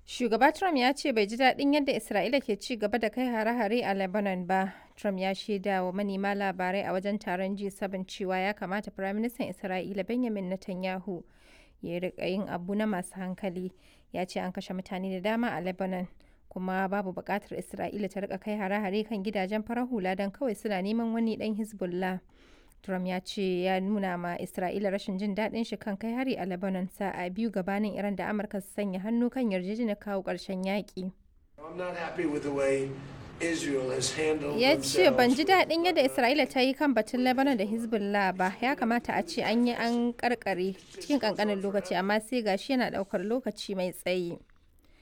Shugaba Trump ya ce bai ji daɗin yadda Isra'ila ke ci gaba da kai hare-hare a Lebanon ba. Trump ya shaida wa manema labarai a wajen taron G7 cewa ya kamata Firaministan Isra'ila Benjamin Netanyahu ya riƙa yin abu na masu hankali. Ya ce an kashe mutane da dama a Lebanon, kuma babu buƙatar Isra'ila ta riƙa kai hare-hare kan gidajen farar hula don kawai suna neman wani ɗan Hezbollah. Trump ya ce ya nuna ma Isra'ila rashin jin daɗin shi kan kai hari a Lebanon sa'a biyu gabanin Iran da Amurka su sanya hannu kan yarjejeniyar kawo ƙarshen yaƙi. Ya ce ban ji daɗin yadda Isra'ila ta yi kan batun Lebanon da Hezbollah ba, ya kamata a ce an yi an karkare cikin ƙanƙanin lokaci amma sai gashi yana ɗaukar lokaci mai tsayi.